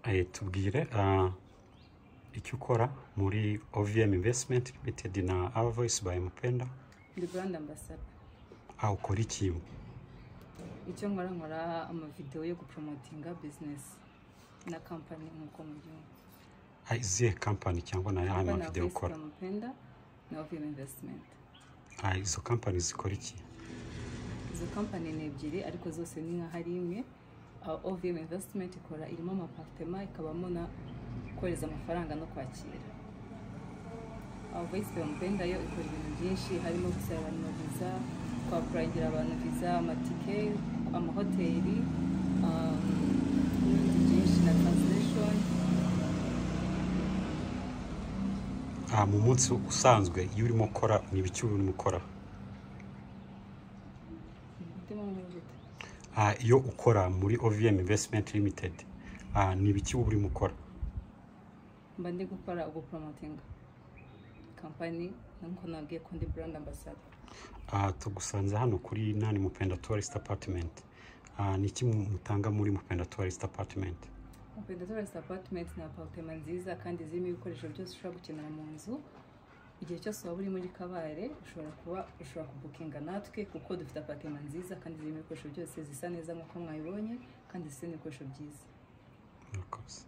Eh, tubwire ah, icyo ukora muri OVM Investment Limited na Our Voice by Mupenda ndi brand ambassador ah, ukora iki icyo nkora nkora amavidewo yo gupromotinga business na company nk'uko mubyumva Ah, izihe company cyangwa na yahe Hapa na mavideo Voice ukora Tunampenda na OVM Investment Ah, izo company zikora iki izo company ni ebyiri ariko zose ni nka hari imwe aho OVM Investment ikora irimo amapartema ikabamo na kohereza amafaranga no kwakira aho Voice Tunampenda yo ikora ibintu byinshi harimo gusaba abantu viza kwapurayingira abantu viza amatike amahoteli um, n'ibindi byinshi na translation Ah, mu munsi usanzwe iyo urimo ukora ni ibiki urimo ukora ndimo n'ubuvuzi Ah, iyo ukora muri OVM Investment Limited ah, ni ibiki uba urimo ukora mba ndi gukora ugupromotinga kampani nk'uko nabwiye ko ndi brand ambassador Ah, tugusanze hano kuri nani mupenda tourist apartment Ah, ni iki mu- mutanga muri mupenda tourist apartment Mupenda Torres apartment ni apartment nziza kandi zirimo ibikoresho byose ushobora gukenera mu nzu igihe cyose waba uri muri kabare ushobora kuba ushobora kubukinga natwe kuko dufite apartment nziza kandi zirimo ibikoresho byose zisa neza nk'uko mwabibonye kandi zifite n'ibikoresho byiza murakoze